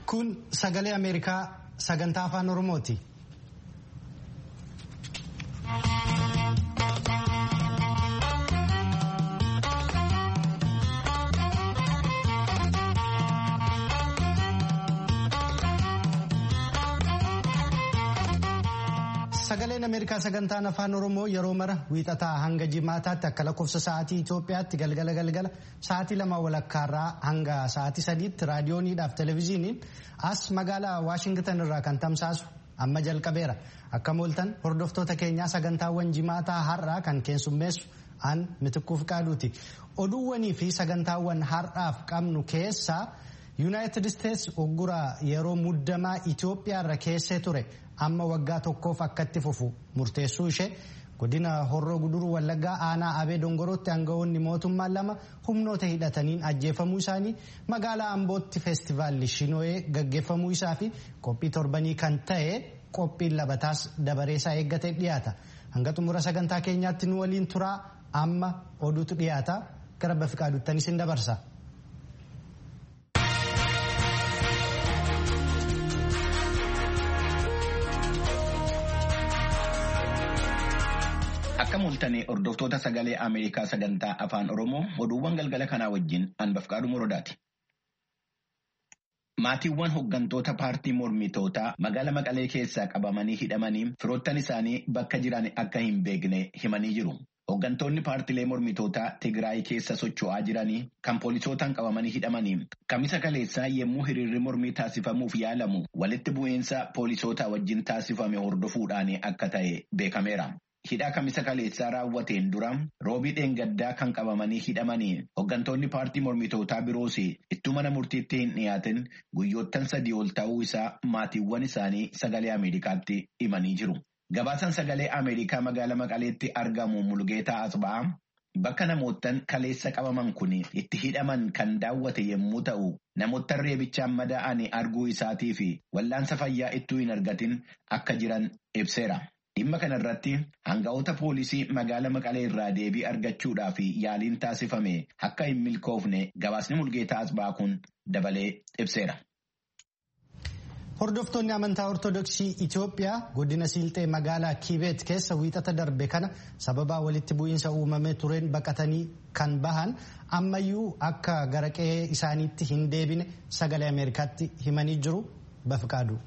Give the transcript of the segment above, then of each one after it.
Kun sagalee Ameerikaa sagantaa afaan Oromooti. Sagaleen Ameerikaa sagantaan afaan Oromoo yeroo mara wiixataa hanga jimaataatti akka lakkoofsa sa'aatii Itoophiyaatti galgala galgala sa'aatii lama walakkaarraa hanga sa'aatii sadiitti raadiyooniidhaaf televezyiiniin as magaalaa Waashingtan irraa kan tamsaasu amma jalqabeera. Akka mooltan hordoftoota keenyaa sagantaawwan jimaataa har'aa kan keessummeessu aan mitikkuuf qaaduuti. Oduuwwanii fi sagantaawwan har'aaf qabnu keessaa yuunaayitid isteetsi ogguraa yeroo muddamaa Itoophiyaarra keessee ture. amma waggaa tokkoof akkatti fufu murteessuu ishee godina horroo guduruu wallaggaa aanaa abee dongorootti aangawoonni mootummaa lama humnoota hidhataniin ajjeefamuu isaanii magaalaa ambootti feestivaalli shinoo'ee gaggeeffamuu isaa fi qophii torbanii kan ta'e qophiin labataas dabareesaa eeggatee dhiyaata hanga xumura sagantaa keenyaatti nu waliin turaa amma oduutu dhiyaata gara bafiqaaduuttanis hin dabarsa. Akka mul'atanii hordoftoota sagalee Ameerikaa sagantaa afaan Oromoo oduuwwan galgala kanaa wajjin Anbafqaaduu Morodaati. Maatiiwwan hooggantoota paartii mormitootaa magaala Maqalee keessaa qabamanii hidhamanii firoottan isaanii bakka jiran akka hin beekne himanii jiru. Hooggantoonni paartilee mormitootaa Tigraay keessa socho'aa jiranii kan poolisootaan qabamanii hidhamanii kamisa kaleessaa yommuu hiriirri mormii taasifamuuf yaalamu walitti bu'iinsa poolisootaa wajjin taasifame hordofuudhaan akka ta'e beekameera. Hidhaa kamisa kaleessaa raawwateen dura roobii dheengaddaa kan qabamanii hidhamanii hooggantoonni paartii mormitootaa biroos ittuu mana murtiitti hin dhiyaatin guyyoottan sadii ol ta'uu isaa maatiiwwan isaanii sagalee Ameerikaatti himanii jiru. Gabaasan sagalee Ameerikaa magaalaa Maqaleetti argamu Mulgeetaa Asba'aa bakka namoottan kaleessa qabaman kun itti hidhaman kan daawwate yommuu ta'u namoottan reebichaan madaa'anii arguu isaatii fi wallaansa fayyaa ittuu hin argatin akka jiran ibseera. Dhimma kana irratti hanga'oota poolisii magaala Maqalee irraa deebii argachuudhaaf yaaliin taasifame akka hin milkoofne gabaasni mulgeetaa asbaa kun dabalee ibseera. Hordoftoonni amantaa Ortodoksii Itoophiyaa godina Siilxee magaalaa Kiibeet keessa wiixata darbe kana sababa walitti bu'iinsa uumamee tureen baqatanii kan bahan ammayyuu akka gara qe'ee isaaniitti hin deebine sagalee Ameerikaatti himanii jiru bafiqaadu.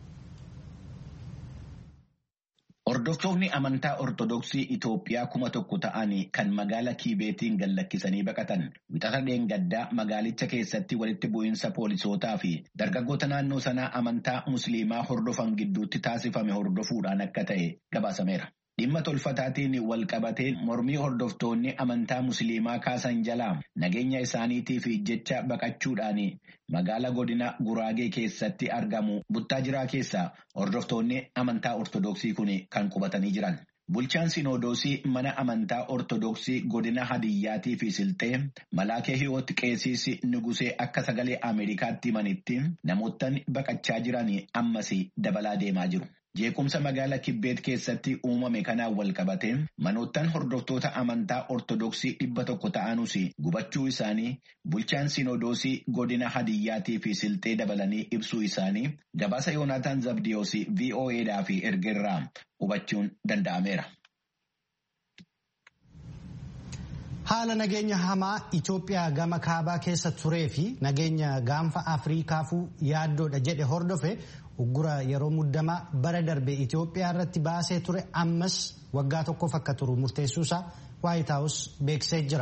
Hordoftoonni amantaa Ortodoksii Itoophiyaa kuma tokko ta'anii kan magaala Kiibeetiin gallakkisanii baqatan wixata dheengaddaa magaalicha keessatti walitti bu'iinsa poolisootaa fi dargaggoota naannoo sanaa amantaa Musliimaa hordofan gidduutti taasifame hordofuudhaan akka ta'e gabaasameera. Dhimma tolfataatiin wal qabatee mormii hordoftoonni amantaa Musliimaa kaasan jalaa nageenya isaaniitiif jecha baqachuudhaan magaala godina Guraagee keessatti argamu buttaa jiraa keessaa hordoftoonni amantaa Ortodoksii kun kan qubatanii jiran. Bulchaan Sinodoosii mana amantaa Ortodoksii godina Hadiyyaatii fi Silxee Malaakee Hiwoot Qeesiis Nugusee akka sagalee Ameerikaatti himanitti namoottan baqachaa jiran ammas dabalaa deemaa jiru. Jeequmsa magaala Kibbeet keessatti uumame kanaan wal qabate manoottan hordoftoota amantaa Ortodoksii dhibba tokko ta'anus gubachuu isaanii bulchaan Sinodoosii godina Hadiyyaatii fi Silxee dabalanii ibsuu isaanii gabaasa Yoonaataan Zabdiyoos VOAdhaaf ergerraa hubachuun danda'ameera. Haala nageenya hamaa Itoophiyaa gama kaabaa keessa turee fi nageenya gaanfa Afriikaafuu yaaddoodha jedhe hordofe uggura yeroo muddamaa bara darbe Itoophiyaa irratti baasee ture ammas waggaa tokkoof akka turu murteessuusaa Waayit Haawus beeksisee jira.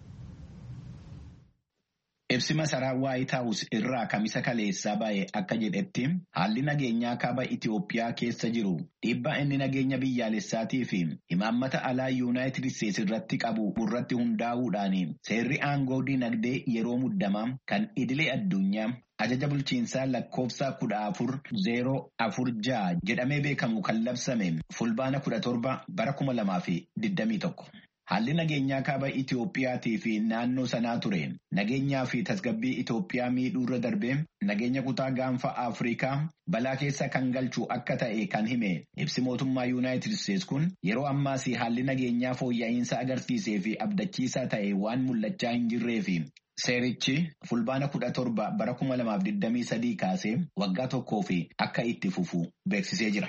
Ibsi masaraa Waayit Haawus irraa kamisa kaleessaa ba'e akka jedhetti haalli nageenyaa kaaba Itoophiyaa keessa jiru dhiibbaa inni nageenya biyyaalessaatii fi imaammata alaa Yuunaayitid Isteetsi irratti qabu irratti hundaa'uudhaan seerri aangoo dinagdee yeroo muddamaa kan idilee addunyaa ajaja bulchiinsaa lakkoofsa kudha afur zeeroo afur ja'a jedhamee beekamu kan labsame fulbaana kudha torba bara kuma lamaa fi digdamii tokko. Haalli nageenyaa kaaba Itoophiyaatii fi naannoo sanaa ture nageenyaa fi tasgabbii Itoophiyaa miidhuurra darbee nageenya kutaa gaanfa Afrikaa balaa keessa kan galchu akka ta'e kan hime ibsi mootummaa Yuunaayitid Isteetsi kun yeroo ammaas haalli nageenyaa fooyya'insa agarsiisee fi abdachiisaa ta'e waan mul'achaa hin jirree fi Seerichi fulbaana kudha torba bara kuma lamaaf digdamii sadii kaasee waggaa tokkoo fi akka itti fufu beeksisee jira.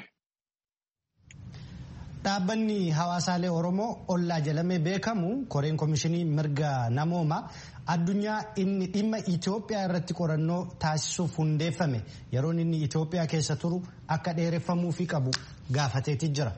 Dhaabbanni hawaasaalee Oromoo ollaa jedhamee beekamu koreen komishinii mirga namoomaa addunyaa inni dhimma Itoophiyaa irratti qorannoo taasisuuf hundeeffame yeroon inni Itoophiyaa keessa turu akka dheereffamuufi qabu gaafateeti jira.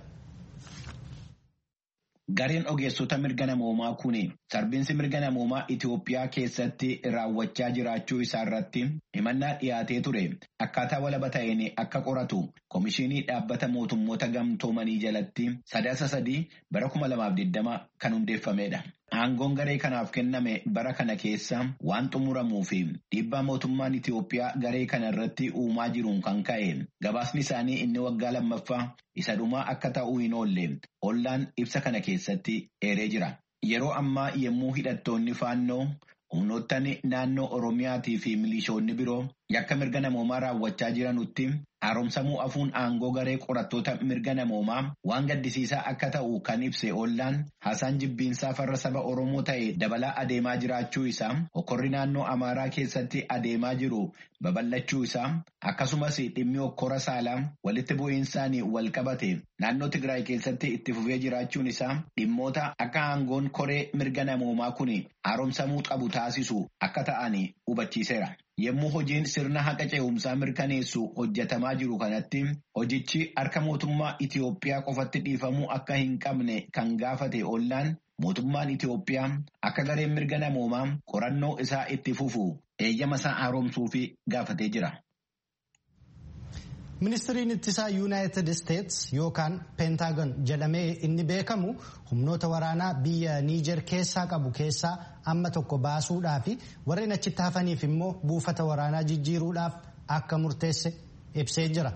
Gareen ogeessota mirga namoomaa kun sarbiinsi mirga namoomaa Itoophiyaa keessatti raawwachaa jiraachuu isaa irratti himannaa dhiyaatee ture akkaataa walaba ta'een akka qoratu komishinii dhaabbata mootummoota gamtoomanii jalatti sadaasa sadii bara kuma lamaaf digdama kan hundeeffamedha. Aangoon garee kanaaf kenname bara kana keessa waan xumuramuu fi dhiibbaa mootummaan Itoophiyaa garee kana irratti uumaa jiruun kan ka'e gabaasni isaanii inni waggaa lammaffaa isa dhumaa akka ta'uu hin oolle ollaan ibsa kana keessatti eeree jira. Yeroo ammaa yommuu hidhattoonni faannoo humnoottan naannoo Oromiyaatii fi milishoonni biroo yakka mirga namoomaa raawwachaa jiranutti haaromsamuu afuun aangoo garee qorattoota mirga namoomaa waan gaddisiisaa akka ta'u kan ibse ollaan haasaan jibbiinsaa farra saba Oromoo ta'e dabalaa adeemaa jiraachuu isaa hokkorri naannoo Amaaraa keessatti adeemaa jiru babal'achuu isaa akkasumas dhimmi hokkora saalaa walitti bu'iinsaan wal qabate naannoo Tigraay keessatti itti fufee jiraachuun isaa dhimmoota akka aangoon koree mirga namoomaa kun haaromsamuu qabu taasisu akka ta'an hubachiiseera. Yommuu hojiin sirna haqa ce'umsaa mirkaneessu hojjetamaa jiru kanatti hojichi harka mootummaa Itoophiyaa qofatti dhiifamuu akka hin qabne kan gaafate ollaan mootummaan Itoophiyaa akka gareen mirga namoomaa qorannoo isaa itti fufu eeyyama isaa haaromsuuf gaafatee jira. Ministiriin ittisaa Yuunaayitid Isteets yookaan Peentaagon jedhamee inni beekamu humnoota waraanaa biyya Niijer keessaa qabu keessaa amma tokko baasuudhaaf warreen achitti hafaniif immoo buufata waraanaa jijjiiruudhaaf akka murteesse ibsee jira.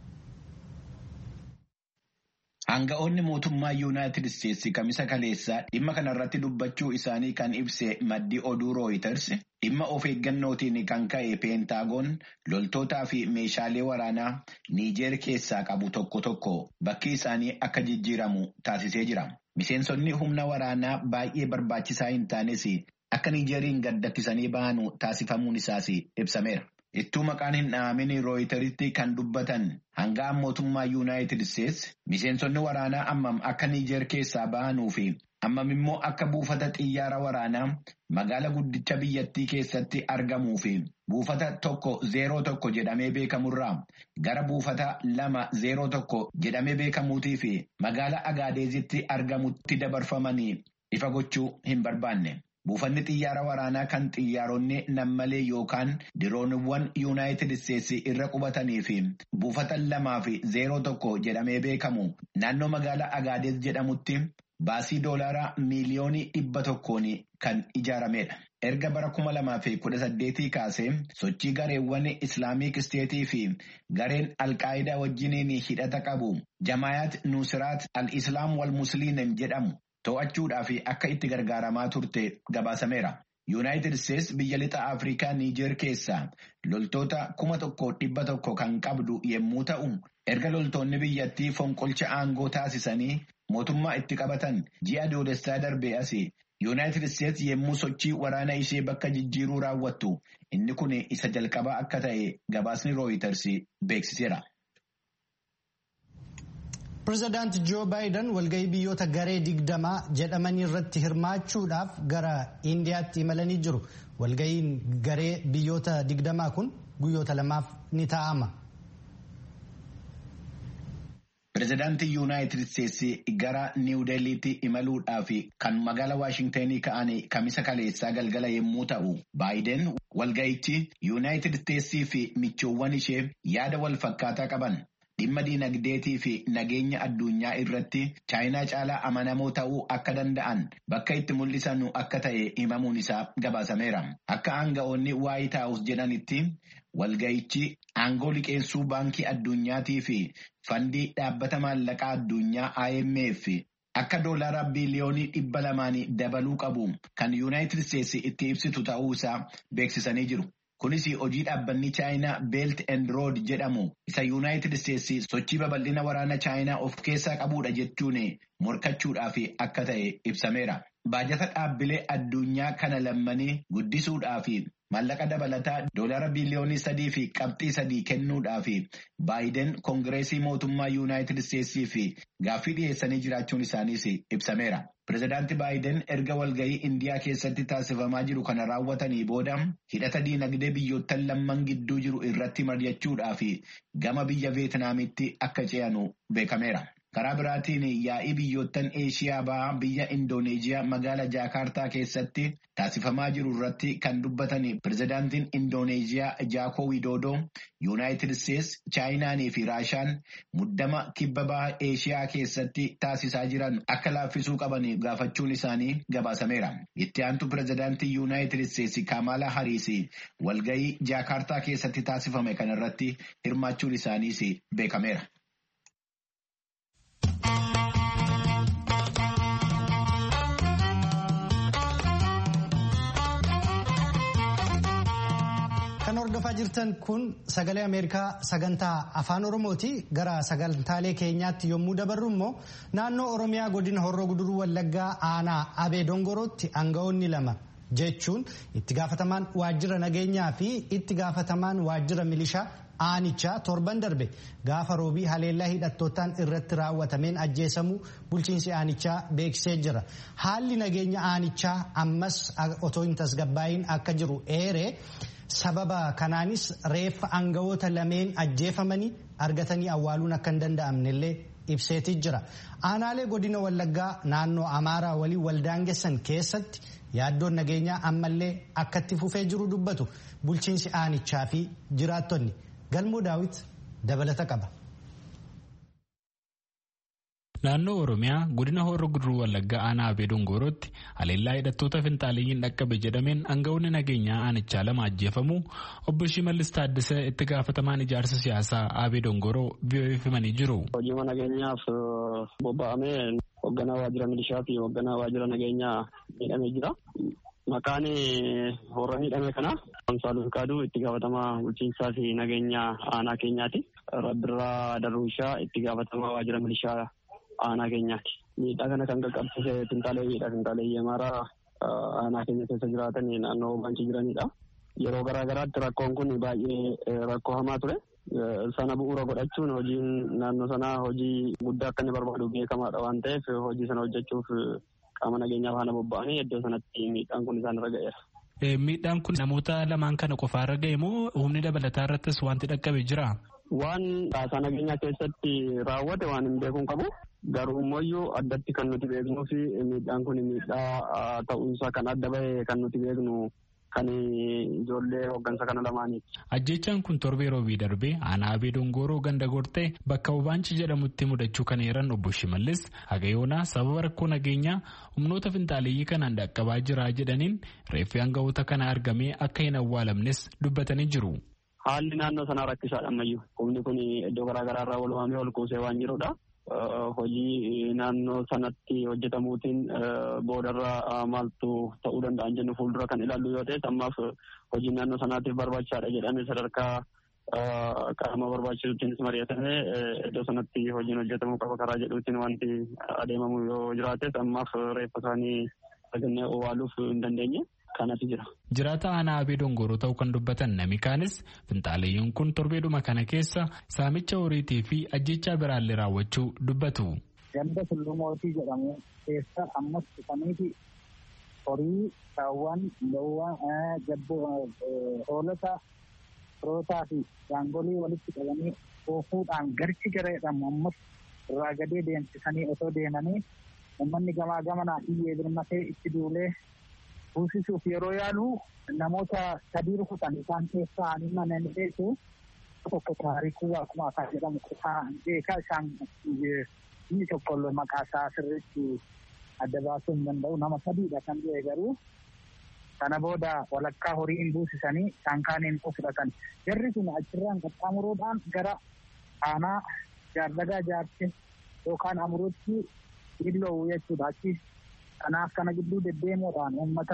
Aanga'oonni mootummaa Yuunaayitid Isteetsi kamisa kaleessaa dhimma kanarratti dubbachuu isaanii kan ibse maddi oduu Rooyiters dhimma of eeggannootiin kan ka'e peentaagoon loltootaa fi meeshaalee waraanaa Niijeer keessaa qabu tokko tokko bakki isaanii akka jijjiiramu taasisee jira. Miseensonni humna waraanaa baay'ee barbaachisaa hin taanes akka Niijeeriin gaddakkisanii bahanu taasifamuun isaas ibsameera. Ittuu maqaan hin dhaamin rooyiteritti kan dubbatan hanga'an mootummaa Yuunaayitid Isteets miseensonni waraanaa ammam akka Niijeer keessaa bahanuu fi ammam immoo akka buufata xiyyaara waraanaa magaala guddicha biyyattii keessatti argamuu fi buufata tokko zeeroo tokko jedhamee beekamurraa gara buufata lama zeeroo tokko jedhamee beekamuutii fi magaala Agaadeezitti argamutti dabarfamanii ifa gochuu hin barbaanne. Buufanni xiyyaara waraanaa kan xiyyaaronni nammalee yookaan dirooniwwan yuunaayitid isteetsi irra qubatanii fi buufata lamaa fi zeeroo tokko jedhamee beekamu naannoo magaalaa Agaadees jedhamutti baasii doolaaraa miiliyoonii dhibba tokkoon kan ijaaramedha. Erga bara kuma lamaa fi kudha saddeetii kaasee sochii gareewwan Islaamiik Isteetii fi gareen Alqaayidaa wajjiniin hidhata qabu Jamaayaat Nusiraat Al-Islaam wal Musliim jedhamu. To'achuudhaaf akka itti gargaaramaa turte gabaasameera. Yuunaayitid Isteets biyya lixa Afrikaa Niijeer keessaa loltoota kuma tokko dhibba tokko kan qabdu yommuu ta'u, erga loltoonni biyyattii fonqolcha aangoo taasisanii mootummaa itti qabatan ji'a doolessaa darbee asii Yuunaayitid Isteets yommuu sochii waraana ishee bakka jijjiiruu raawwattu inni kun isa jalqabaa akka ta'e gabaasni Rooyiters beeksiseera. Pireezidaanti Joo Baayiden walgahii biyyoota garee digdamaa jedhamanii irratti hirmaachuudhaaf gara Indiyaatti imalanii jiru. Walgahiin garee biyyoota digdamaa kun guyyoota lamaaf ni taa'ama. Pireezidaantii Yuunaayitid Isteetsi gara Niiw Deelliitti imaluudhaaf kan magaala Waashingtenii ka'an kamisa kaleessaa galgala yommuu ta'u, Baayiden walgahichi Yuunaayitid Isteetsii fi michoowwan ishee yaada wal fakkaataa qaban. Dhimma diinagdeetii fi nageenya addunyaa irratti chaayinaa caalaa amanamoo ta'uu akka danda'an bakka itti mul'isan akka ta'e himamuun isaa gabaasameera. Akka aanga'oonni waayit haawus jedhanitti walga'ichi aangoo liqeessuu baankii addunyaatii fi fandii dhaabbata maallaqaa addunyaa IMF akka doolaara biliyoonii dhibba lamaan dabaluu qabu kan Yuunaayitid Isteetsi itti ibsitu ta'uu isaa beeksisanii jiru. Kunis hojii dhaabbanni Chaayinaa Beelt and Road jedhamu isa Yuunaayitid Isteetsi sochii babal'ina waraana Chaayinaa of keessaa qabudha jechuun morkachuudhaaf akka ta'e ibsameera. baajata dhaabbilee addunyaa kana lammanii guddisuudhaa fi maallaqa dabalataa doolaara biliyoonii sadii fi qabxii sadii kennuudhaaf baayiden koongireesii mootummaa yuunaayitid isteetsii fi gaaffii dhiyeessanii jiraachuun isaaniis ibsameera. Pireezidaantii baayiden erga walgahii indiyaa keessatti taasifamaa jiru kana raawwatanii booda hidhata diinagdee biyyoottan lamman gidduu jiru irratti mari'achuudhaaf gama biyya veetinaamitti akka ce'anu beekameera. Karaa biraatiin yaa'ii biyyoottan Eeshiyaa bahaa biyya Indooneeziyaa magaala Jaakaartaa keessatti taasifamaa jiru irratti kan dubbatan pireezidaantiin Indooneeziyaa Jaakoo Widoodoo Yuunaayitid Isteets, Chaayinaanii fi Raashaan muddama kibba bahaa Eeshiyaa keessatti taasisaa jiran akka laaffisuu qaban gaafachuun isaanii gabaasameera. Itti aantu pireezidaantii Yuunaayitid Isteets Kaamaalaa Hariis walgahii Jaakaartaa keessatti taasifame kanarratti hirmaachuun isaaniis beekameera. Kan hordofaa jirtan kun sagalee Ameerikaa sagantaa afaan Oromooti. Gara sagantaalee keenyaatti yommuu dabarru immoo naannoo Oromiyaa godina Horroo Guduruu Wallaggaa aanaa Abee Dongorootti aanga'oonni lama jechuun itti gaafatamaan waajjira nageenyaa fi itti gaafatamaan waajjira milishaa aanichaa torban darbe gaafa roobii haleellaa hidhattootaan irratti raawwatameen ajjeesamuu bulchiinsi aanichaa beeksisee jira. Haalli nageenya aanichaa ammas otoo hin tasgabbaa'iin akka jiru eeree. sababa kanaanis reeffa aanga'oota lameen ajjeefamanii argatanii awwaaluun akka hin danda'amne illee ibseetii jira. Aanaalee godina Wallaggaa naannoo Amaaraa waliin waldaangessan keessatti yaaddoon nageenyaa ammallee akkatti fufee jiru dubbatu bulchiinsi aanichaa fi jiraattonni galmoo daawit dabalata qaba. Naannoo Oromiyaa godina Horroo Guduruu Wallaggaa aanaa Abee Dongorootti haleellaa hidhattoota finxaaliyyii dhaqqabe jedhameen aanga'oonni nageenyaa aanichaa lama ajjeefamuu obbo Shimallis Taaddasee itti gaafatamaan ijaarsa siyaasaa Abee Dongoroo VOA'f himanii jiru. Hojii nageenyaaf bobba'amee hoogganaa waajjira milishaa fi hoogganaa waajjira nageenyaa miidhamee jira. Maqaan warra miidhame kana Amsaaluu Fiqaaduu itti gaafatamaa bulchiinsaa fi nageenyaa aanaa keenyaati. Rabbirraa Darruushaa itti gaafatamaa waajjira milishaa aanaa keenyaati. Miidhaa kana kan qaqqabsiise finxaaleeyyiidha. Finxaaleeyyii amaaraa aanaa keenya keessa jiraatan naannoo bancii jiranidha. Yeroo garaa garaatti rakkoon kun baay'ee rakkoo hamaa ture. Sana bu'uura godhachuun hojiin naannoo sanaa hojii guddaa akka inni barbaadu beekamaadha waan ta'eef hojii sana hojjechuuf qaama nageenyaa faana bobba'anii iddoo sanatti miidhaan kun isaan irra ga'eera. Miidhaan kun namoota lamaan kana qofaa irra ga'e moo humni dabalataa irrattis wanti dhaqqabe jira? Waan taasaa nageenyaa keessatti raawwate waan hin beekuun qabu. Garuu immoo addatti kan nuti beeknuu fi miidhaan kun miidhaa ta'uunsaa kan adda bahe kan nuti beeknu kan ijoollee hooggansa kana lamaaniiti. Ajjechaan kun torbee roobii darbee aanaa abee dongoroo ganda gortee bakka Obaanchi jedhamutti mudachuu kan eeran obbo Shimallis Hagayoonaa sababa rakkoo nageenyaa humnoota finxaaleeyyii kanaan dhaqqabaa jira jedhaniin reeffi aanga'oota kana argamee akka hin awwaalamnes dubbatanii jiru. Haalli naannoo sanaa rakkisaadha ammayyuu. Humni kun iddoo garaa garaa irraa walumaamee ol kuusee waan jirudha. Hojii naannoo sanatti hojjetamuutiin boodarra maaltu ta'uu danda'an jennu fuuldura kan ilaallu yoo ta'e ammaaf hojii naannoo sanaatiif barbaachisaadha jedhamee sadarkaa qaama barbaachisuuttiinis mari'atamee iddoo sanatti hojiin hojjetamuu qaba karaa jedhuutiin wanti adeemamu yoo jiraates ammaaf reeffa isaanii sagannee owwaaluuf hin dandeenye. kanatu jira. Jiraata aanaa abee dongoroo ta'uu kan dubbatan nami kaanis finxaaleeyyiin kun torbeedhuma kana keessa saamicha horiitii fi ajjechaa biraallee raawwachuu dubbatu. Ganda tullumootii jedhamu keessa ammas dhufaniiti horii saawwan loowwan jabboo hoolota rootaa fi gaangolii walitti qabanii oofuudhaan garchi gareedhamu ammas irraa gadee deemsisanii otoo deemanii uummanni gamaa gamanaa iyyee birmatee itti duulee buusisuuf yeroo yaalu namoota sadii rukutan isaan keessaa ani mana ni beeku tokko taarikuu akkuma afaan jedhamu kutaa beekaa isaan inni tokko maqaa isaa sirriitti adda baasuu hin danda'u nama sadiidha kan du'e garuu kana booda walakkaa horiin buusisanii isaan kaaniin fudhatan jarri sun achirraan qaxxaamuruudhaan gara aanaa jaardagaa jaarti yookaan amuruutti illoowu jechuudha achi kanaaf kana gidduu deddeemuudhaan uummata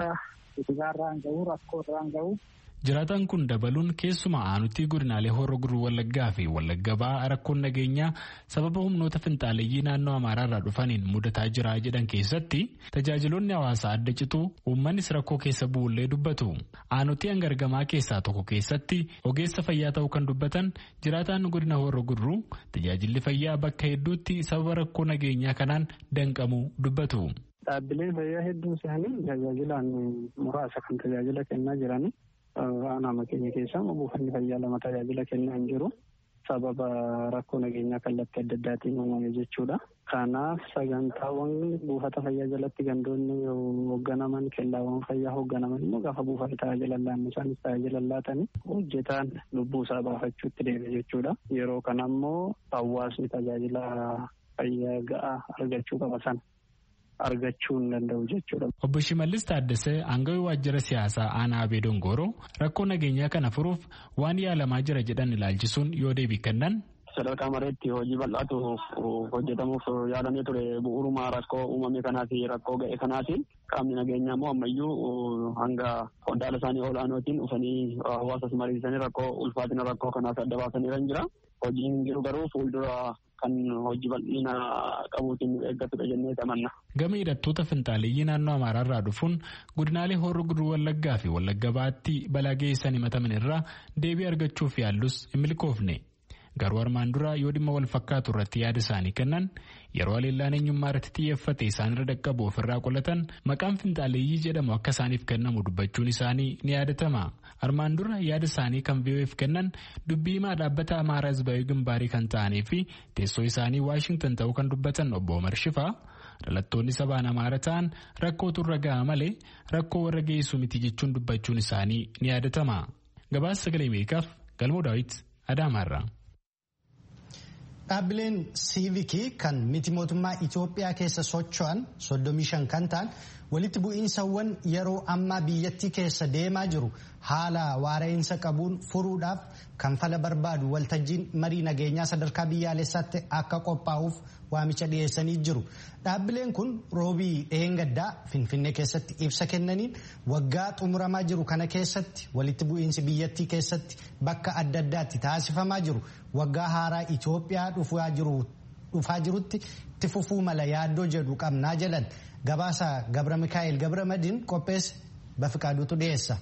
dhibaarraan gahu rakkoorraan gahu. Jiraataan kun dabaluun keessumaa aanutii godinaalee horroo guduruu wallaggaa fi wallagga ba'aa rakkoon nageenyaa sababa humnoota finxaaleeyyii naannoo amaaraarraa dhufaniin mudataa jira jedhan keessatti tajaajiloonni hawaasaa adda cituu uummannis rakkoo keessa bu'ullee dubbatu. Aanutii hangargamaa keessaa tokko keessatti ogeessa fayyaa ta'uu kan dubbatan jiraataan godina horroo guduruu tajaajilli fayyaa bakka hedduutti sababa rakkoo nageenyaa kanaan danqamuu dubbatu. Dhaabbileen fayyaa hedduun isaanii tajaajilaan muraasa kan tajaajila kennaa jirani. Aanaa keenya keessaa buufanni fayyaa lama tajaajila kennaa hin jiru. Sababa rakkoo nageenyaa kallattii adda addaatiin uumame jechuudha. Kanaaf sagantaawwan buufata fayyaa jalatti gandoonni hoogganaman kellaawwan fayyaa hoogganaman immoo gaafa buufata tajaajila laannu isaanis tajaajila laatanii hojjetaan lubbuu isaa baafachuutti deeme jechuudha. Yeroo kana immoo hawaasni tajaajila fayyaa ga'aa argachuu qaba sana. argachuu hin danda'u jechuudha. Obbo Shimallis Taaddasee aangawii waajjira siyaasaa aanaa Abee Dongooroo rakkoo nageenyaa kana furuuf waan yaalamaa jira jedhan ilaalchisuun yoo deebii kennan. Sadarkaa mareetti hojii bal'aatu hojjetamuuf yaalamee ture bu'uuruma rakkoo uumame kanaa fi rakkoo ga'e kanaatiin qaamni nageenyaa immoo ammayyuu hanga qondaala isaanii olaanootiin dhufanii hawaasas mariisanii rakkoo ulfaatina rakkoo kanaas adda baasanii jira. Hojiin jiru garuu fuuldura kan hojii bal'ina qabuutiin eeggatudha jennee amanna. Gama hidhattoota finxaaleeyyii naannoo Amaaraarraa dhufuun godinaalee horroo guduruu Wallaggaa fi Wallagga Baatti balaa geessan himataman irraa deebii argachuuf yaallus hin milkoofne. Garuu armaan dura yoo dhimma wal fakkaatu irratti yaada isaanii kennan yeroo haleellaan eenyummaa irratti xiyyeeffate isaan irra dhaqqabu ofirraa qolatan maqaan finxaaleeyyii jedhamu akka isaaniif kennamu dubbachuun isaanii ni yaadatama. Armaan dura yaada isaanii kan VOF kennan dubbii himaa dhaabbata Amaaraa Hizbaayii Gimbaarii kan ta'anii fi teessoo isaanii Waashingtan ta'uu kan dubbatan obbo Omar Shifaa dhalattoonni sabaan Amaara ta'an rakkootu irra ga'a malee rakkoo warra geessu miti jechuun dubbachuun isaanii ni yaadatama. Gabaasa sagalee Ameerikaaf Galmoo Daawit Adaamaarraa. Dhaabbileen siivikii kan miti mootummaa Itoophiyaa keessa socho'an 35 kan ta'an walitti bu'iinsawwan yeroo ammaa biyyattii keessa deemaa jiru haala waara'insa qabuun furuudhaaf kan fala barbaadu waltajjiin marii nageenyaa sadarkaa biyyaalessaatti akka qophaa'uuf waamicha dhiyeessanii jiru. Dhaabbileen kun roobii dheengaddaa Finfinnee keessatti ibsa kennaniin waggaa xumuramaa jiru kana keessatti walitti bu'iinsi biyyattii keessatti bakka adda addaatti taasifamaa jiru waggaa haaraa Itoophiyaa dhufaa jirutti itti fufuu mala yaaddoo jedhu qabnaa jedhan gabaasa Gabra Mikaa'el Gabra Madiin qopheesse Bafiqaaduutu dhiyeessa.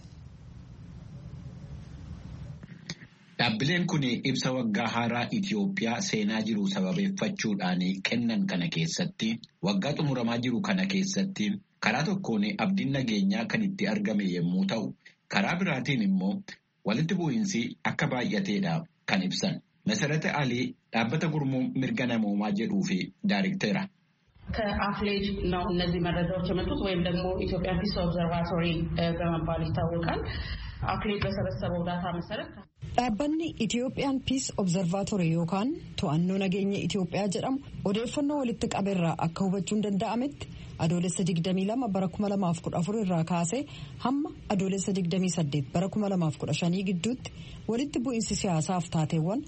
Dhaabbileen kun ibsa waggaa haaraa Itoophiyaa seenaa jiru sababeeffachuudhaan kennan kana keessatti waggaa xumuramaa jiru kana keessatti karaa tokkoon abdiin nageenyaa kan itti argame yommuu ta'u karaa biraatiin immoo walitti bu'iinsi akka baay'ateedha kan ibsan. Masarata Alii dhaabbata gurmuu mirga namoomaa jedhuu fi daariktera. ከአፍሌጅ ነው እነዚህ መረጃዎች የመጡት ወይም ደግሞ ኢትዮጵያ ፒስ ኦብዘርቫቶሪ በመባል ይታወቃል። አፍሌጅ በሰበሰበው ዳታ መሰረት Dhaabbanni Itiyoophiyaan Piis Obzervaatorii yookaan to'annoo nageenya Itoophiyaa jedhamu odeeffannoo walitti qabeerraa akka hubachuun danda'ametti adoolessa 22 bara 2014 irraa kaasee hamma adoolessa 28 bara 2015 gidduutti walitti bu'iinsi siyaasaaf taateewwan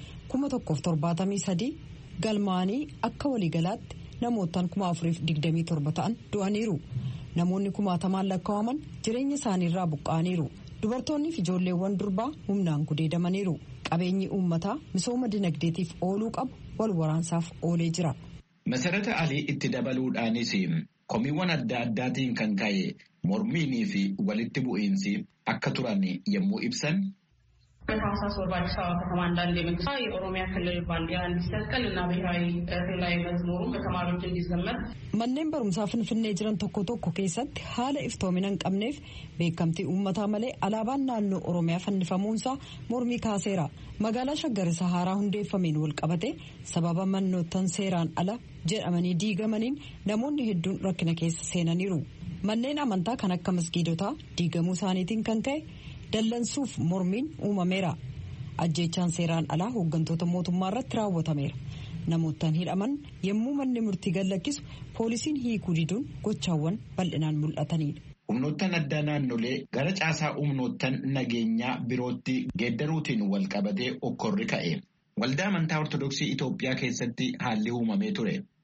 1073 galmaanii akka waliigalaatti namootaan 4027 ta'an du'aniiru. Namoonni kumaatamaan lakkaa'aman jireenya isaaniirraa buqqa'aniiru. Dubartoonni fi ijoolleewwan durbaa humnaan gudeedamaniiru. Qabeenyi uummataa misooma dinagdeetiif ooluu qabu wal waraansaaf oolee jira. Masarata Alii itti dabaluudhaanis komiiwwan adda addaatiin kan ka'e mormiinii fi walitti bu'iinsi akka turan yommuu ibsan. በታህሳስ ወር በአዲስ አበባ ከተማ አንዳንድ የመንግስት የኦሮሚያ ክልል ባንዲራ እንዲሰቀል እና ብሔራዊ ክልላዊ መዝሙሩን በተማሪዎች እንዲዘመር Manneen barumsaa Finfinnee jiran tokko tokko keessatti haala iftoomina hin qabneef beekamtii uummataa malee alaabaan naannoo Oromiyaa fannifamuunsaa mormii kaaseera. Magaalaa Shaggar isa haaraa hundeeffameen wal qabate sababa mannoottan seeraan ala jedhamanii diigamaniin namoonni hedduun rakkina keessa seenaniiru. Manneen amantaa kan akka masgiidotaa diigamuu isaaniitiin kan ka'e dallansuuf mormiin uumameera. Ajjeechaan seeraan alaa hooggantoota mootummaa irratti raawwatameera. Namoottan hidhaman yommuu manni murtii gadlakkisu poolisiin hiikuu diduun gochaawwan bal'inaan mul'atanidha. Humnoottan addaa naannolee gara caasaa humnoottan nageenyaa birootti geeddaruutiin wal qabatee okkorri ka'e. Waldaa amantaa Ortodoksii Itoophiyaa keessatti haalli uumamee ture.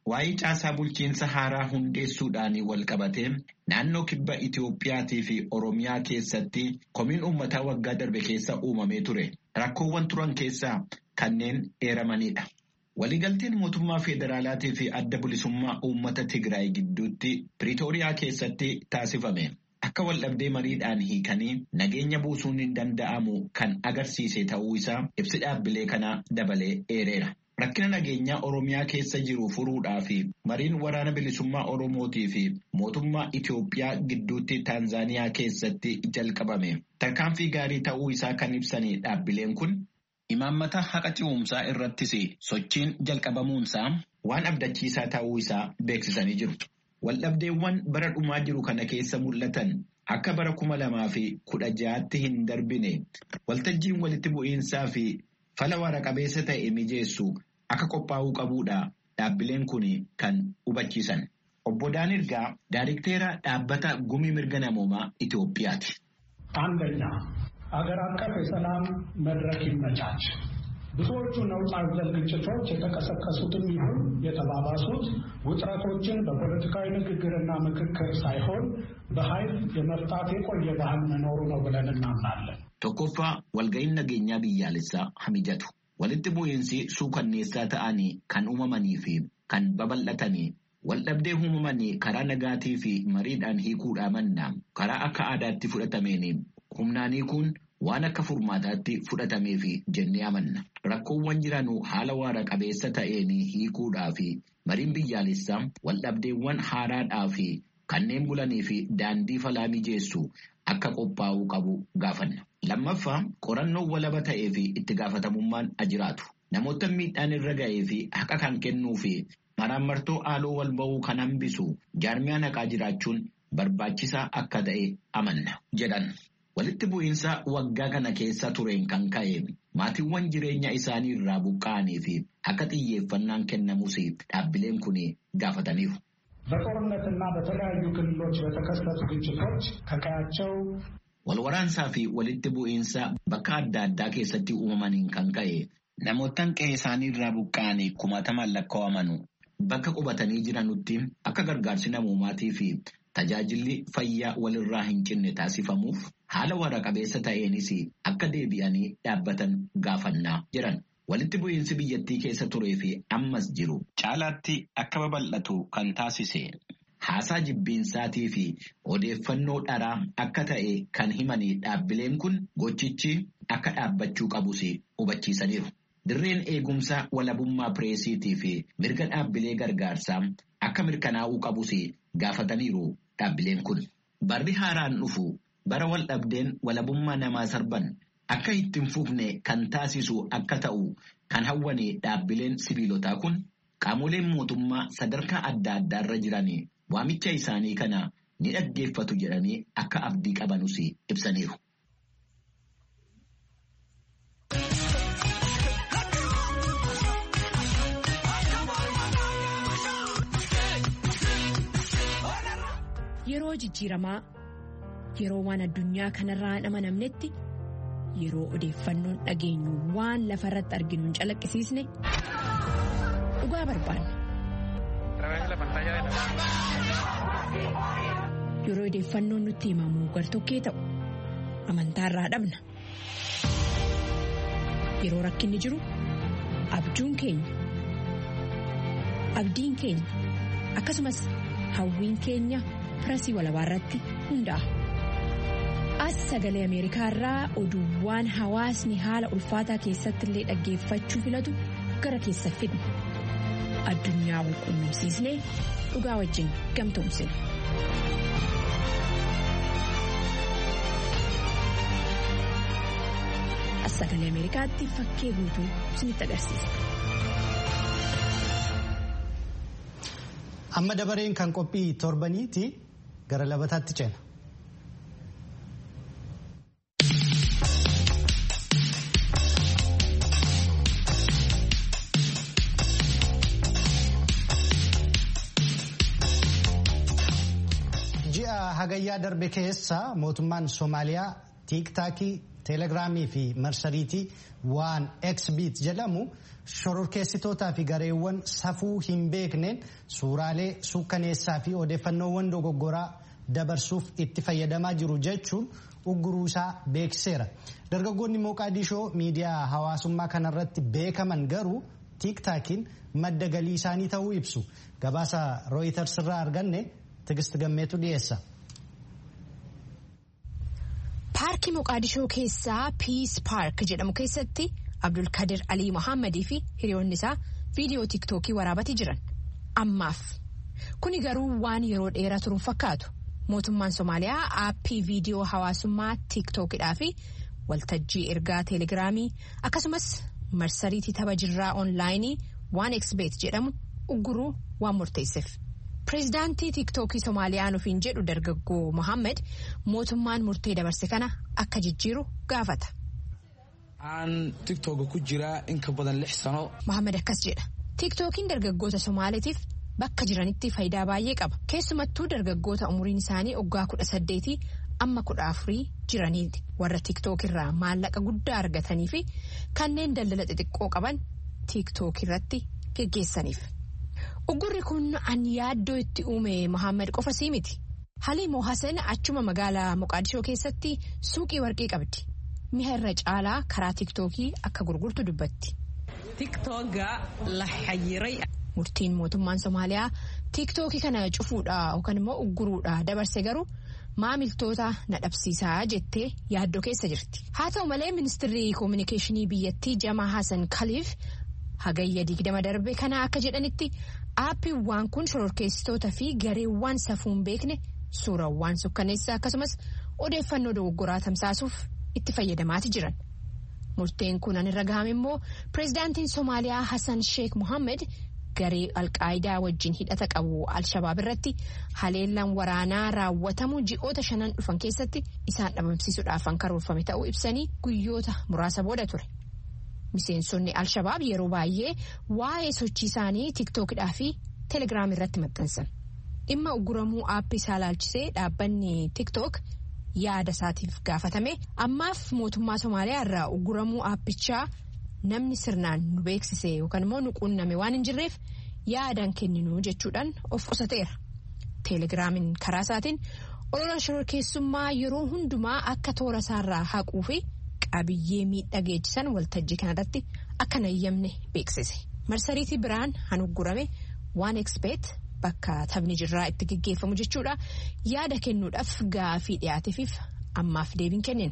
Waa'ee caasaa bulchiinsa haaraa hundeessuudhaan wal qabatee naannoo kibba Itiyoophiyaatii fi Oromiyaa keessatti komiin uummataa waggaa darbe keessa uumamee ture. Rakkoowwan turan keessaa kanneen eeramanidha. Waliigalteen mootummaa federaalaatii fi adda bilisummaa uummata Tigraay gidduutti Piriitooriyaa keessatti taasifame. Akka waldhabdee mariidhaan hiikanii nageenya buusuun hin danda'amu kan agarsiise ta'uu isaa ibsi dhaabbilee kanaa dabalee eereera. Rakkina nageenyaa Oromiyaa keessa jiru furuudhaa fi mariin waraana bilisummaa Oromootii fi mootummaa Itiyoophiyaa gidduutti Taanzaaniyaa keessatti jalqabame. Tarkaanfii gaarii ta'uu isaa kan ibsanii dhaabbileen kun imaammata haqa ce'umsaa irrattis sochiin jalqabamuunsaa waan abdachiisaa ta'uu isaa beeksisanii jiru. Waldhabdeewwan bara dhumaa jiru kana keessa mul'atan akka bara kuma lamaa fi kudha ja'aatti hin darbine waltajjiin walitti bu'iinsaa fi fala waara qabeessa ta'e mijeessu akka qophaa'uu qabuudha dhaabbileen kun kan hubachiisan. Obbo Daanirgaa Daayirikteera dhaabbata gumii mirga namoomaa Itoophiyaati. አንደኛ አገር አቀፍ የሰላም መድረክ ይመቻች። ብዙዎቹ ነውጥ አዘል ግጭቶች የተቀሰቀሱትም ይሁን የተባባሱት ውጥረቶችን በፖለቲካዊ ንግግርና ምክክር ሳይሆን በኃይል የመፍታት የቆየ ባህል መኖሩ ነው ብለን እናምናለን። Tokkoffaa walga'iin nageenyaa biyyaalessaa hamijatu. Walitti bu'iinsi suukanneessaa ta'anii kan uumamanii fi kan babal'atanii waldhabdee uumamanii karaa nagaatii fi mariidhaan hiikuudhaa mannaa karaa akka aadaatti fudhatameen humnaanii kun waan akka furmaataatti fudhatamee fi jennee amanna. Rakkoowwan jiranuu haala waara qabeessa ta'een hiikuudhaa fi mariin biyyaalessaa waldhabdeewwan haaraadhaa fi kanneen bulanii fi daandii falaa mijeessu akka qophaa'uu qabu gaafanna. Lammaffaa qorannoo walaba ta'ee fi itti gaafatamummaan ajiraatu. Namoota miidhaan irra ga'ee fi haqa kan kennuu fi maraamartoo haaloo wal ba'uu kan hambisu jaarmiyaa naqaa jiraachuun barbaachisaa akka ta'e amanna jedhan. Walitti bu'iinsa waggaa kana keessa tureen kan ka'e maatiiwwan jireenya isaanii irraa buqqa'anii fi akka xiyyeeffannaan kennamus dhaabbileen kun gaafataniiru. በጦርነትና በተለያዩ ክልሎች በተከሰቱ ግጭቶች ከቀያቸው Walwaraansaa fi walitti bu'iinsa bakka adda addaa keessatti uumamaniin kan ka'e namootaan qe'ee isaanii irraa buqqa'anii kumaatamaan lakkaa'aman bakka qubatanii jiranutti akka gargaarsi namoomaatii fi tajaajilli fayyaa walirraa hin cinne taasifamuuf haala waara qabeessa ta'eenis akka deebi'anii dhaabbatan gaafannaa jiran. Walitti bu'iinsi biyyattii keessa turee fi ammas jiru caalaatti akka babal'atu kan taasise. Haasaa jibbiinsaatii fi odeeffannoo dharaa akka ta'e kan himanii dhaabbileen kun gochichi akka dhaabbachuu qabus hubachiisaniiru. Dirreen eegumsaa walabummaa pireesiitii fi mirga dhaabbilee gargaarsaa akka mirkanaa'uu qabus gaafataniiru dhaabbileen kun. Barri haaraan dhufu bara wal dhabdeen walabummaa namaa sarban akka ittiin fufne kan taasisu akka ta'u kan hawwane dhaabbileen sibiilotaa kun qaamoleen mootummaa sadarkaa adda addaarra jiran waamicha isaanii kana ni dhaggeeffatu jedhanii akka abdii qabanus ibsaniiru. Yeroo jijjiiramaa yeroo waan addunyaa kanarraa hin amanamnetti yeroo odeeffannoon dhageenyu waan lafa irratti arginu hin calaqqisiisne dhugaa barbaanna. Yeroo odeeffannoon nutti himamu gartokkee ta'u amantaarraa dhabna. Yeroo rakkinni jiru abjuun keenya abdiin keenya akkasumas hawwiin keenya pirasii walabaa irratti hundaa'a. As sagalee Ameerikaa irraa oduuwwan hawaasni haala ulfaataa keessatti illee dhaggeeffachuu filatu gara keessa fidna. Addunyaa wal quunnamsiisnee dhugaa wajjin gamtoomsina. As sagalee Ameerikaatti fakkee guutuu isinitti agarsiisa. Amma dabareen kan qophii torbaniiti gara labataatti ceena. ji'a hagayyaa darbe keessa mootummaan soomaaliyaa tiiktaakii teelegiraamii fi marsariitii waan xbit jedhamu shororkeessitootaa fi gareewwan safuu hin beekneen suuraalee suukkaneessaa fi odeeffannoowwan dogoggoraa dabarsuuf itti fayyadamaa jiru jechuun ugguruu isaa beeksiseera. Dargaggoonni Mooqaadishoo miidiyaa hawaasummaa kanarratti beekaman garuu tiiktaakiin madda galii isaanii ta'uu ibsu. Gabaasa Rooyiters irraa arganne Tigist Gammeetu dhiyeessa. Paarkii Moqaadishoo keessaa Piis Paark jedhamu keessatti Abdulkadir Alii Mohaammadii fi hiriyoonni isaa viidiyoo tiiktookii waraabatii jiran. Ammaaf. Kuni garuu waan yeroo dheeraa turuun fakkaatu. Mootummaan Somaaliyaa aappii viidiyoo hawaasummaa tiiktookidhaa fi waltajjii ergaa teelegiraamii akkasumas marsariitii tapha jirraa onlaayinii waan xbet jedhamu ugguruu waan murteesseef. Pireezidaantii tiiktookii Somaaliyaa nufiin jedhu dargaggoo Mohaammed mootummaan murtee dabarse kana akka jijjiiru gaafata. Aan tiiktooka ku jiraa in ka badan lix sano. Mohaammed akkas jedha. Tiiktookiin dargaggoota Somaaliitiif bakka jiranitti faayidaa baay'ee qaba. Keessumattuu dargaggoota umuriin isaanii waggaa kudha saddeetii amma kudha afurii jiraniiti. Warra tiiktookirraa maallaqa guddaa argatanii fi kanneen daldala xixiqqoo qaban tiiktookirratti geggeessaniif. Uggurri kun an yaaddoo itti uume Mohaammed qofa sii miti. Haliimoo Hasan achuma magaalaa Moqaadishoo keessatti suuqii warqii qabdi. Mi'a irra caalaa karaa tiiktookii akka gurgurtu dubbatti. Murtiin mootummaan Somaaliyaa tiiktookii kana cufuudhaa yookaan immoo ugguruudhaa dabarse garuu maamiltoota na dhabsiisaa jettee yaaddoo keessa jirti. Haa ta'u malee ministirri koominikeeshinii biyyattii Jamaa Hasan Kaliif hagayya digdama darbe kana akka jedhanitti aappiiwwan kun shororkeessitoota fi gareewwan safuun beekne suurawwan sukkaneessaa akkasumas odeeffannoo dogoggoraa tamsaasuuf itti fayyadamaati jiran. Murteen kun irra gahame immoo pireezidaantiin Somaaliyaa Hassan Sheekh Mohammed garee alqaayidaa wajjin hidhata qabu Alshabaab irratti haleellaan waraanaa raawwatamu ji'oota shanan dhufan keessatti isaan dhabamsiisuudhaaf kan karoorfame ta'uu ibsanii guyyoota muraasa booda ture. Miseensonni Alshabaab yeroo baay'ee waa'ee sochii isaanii tiiktookidhaa fi teelegiraam irratti maxxansan. Dhimma ugguramuu aappii isaa ilaalchisee dhaabbanni tiiktook yaada isaatiif gaafatame ammaaf mootummaa Somaaliyaa irraa ugguramuu aappichaa namni sirnaan nu beeksise yookaan immoo nu quunname waan hin jirreef yaadaan kenninu jechuudhaan of qusateera. Teelegiraamiin karaa isaatiin olola shororkeessummaa yeroo hundumaa akka toora isaarraa haquu fi qabiyyee miidhaa geessisan waltajjii kanarratti akka nayyamne beeksise. Marsariitii biraan han uggurame waan ekspeet bakka taphni jirraa itti geggeeffamu jechuudha yaada kennuudhaaf gaafii dhiyaateefiif ammaaf deebiin kennine.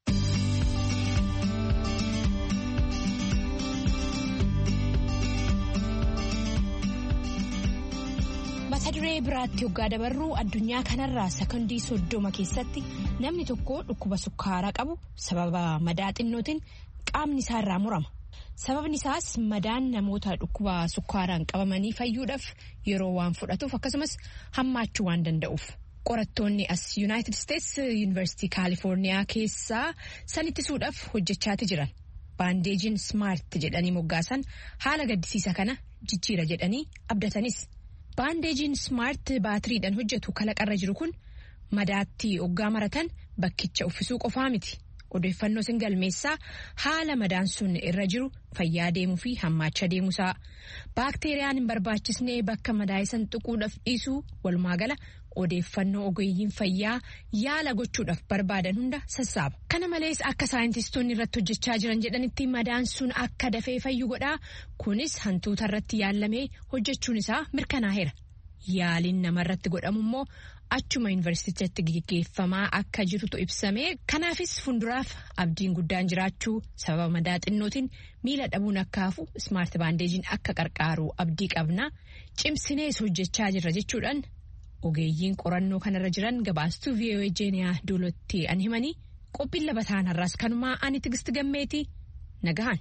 mata duree biraatti hoggaa dabarruu addunyaa kanarraa sekondii soddoma keessatti namni tokko dhukkuba sukkaaraa qabu sababa madaa xinnootiin qaamni isaa irraa murama. sababni isaas madaan namoota dhukkuba sukkaaraan qabamanii fayyuudhaaf yeroo waan fudhatuuf akkasumas hammaachuu waan danda'uuf. qorattoonni as yuunaayitid isteets yuunivarsiitii kaalifoorniyaa keessaa san ittisuudhaaf hojjechaati jiran baandeejiin smaart jedhanii moggaasan haala gaddisiisa kana jijjiira jedhanii abdatanis. baandeejiin smaart baatiriidhaan hojjetu kalaqarra jiru kun madaatti oggaa maratan bakkicha uffisuu qofaa miti odeeffannoo sin galmeessaa haala madaan sun irra jiru fayyaa deemuu fi hammaacha deemuusaa baakteeriyaan hin barbaachisnee bakka madaayisan xuquudhaaf dhiisuu walumaagala odeeffannoo ogeeyyiin fayyaa yaala gochuudhaaf barbaadan hunda sassaaba. Kana malees akka saayintistoonni irratti hojjechaa jiran jedhanitti madaan sun akka dafee fayyu godhaa kunis hantuuta irratti yaallamee hojjechuun isaa mirkanaa'eera. Yaaliin namarratti godhamu immoo achuma yuunivarsiitichatti gaggeeffamaa akka jirutu ibsame kanaafis fuulduraaf abdiin guddaan jiraachuu sababa madaa xinnootiin miila dhabuun akka hafu ismaart baandeejiin akka qarqaaru abdii qabna cimsinees hojjechaa jirra jechuudhaan. ogeeyyiin qorannoo kanarra jiran gabaastuu vii'oo jeeniyaa duulotti an himanii qophiin labataan har'aas kanumaa ani tigisti gammeetii nagahan.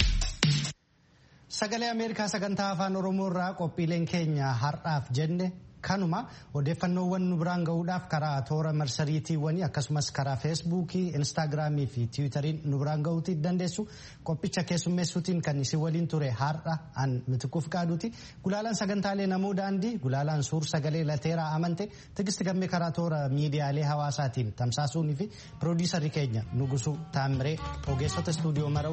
Sagalee Ameerikaa sagantaa afaan Oromoo irraa qophiileen keenya har'aaf jenne kanuma odeeffannoowwan nu biraan gahuudhaaf karaa toora marsariitiiwwanii akkasumas karaa feesbuukii instaagiraamii fi tiwutariin nu biraan gahuutii dandeessu qophicha keessummeessuutiin kan isin waliin ture har'a an mitikuuf qaaduuti gulaalaan sagantaalee namuu daandii gulaalaan suur sagalee lateeraa amante tigisti gammee karaa toora miidiyaalee hawaasaatiin tamsaasuunii fi piroodiisarii keenya nugusuu taamiree ogeessota istuudiyoo mara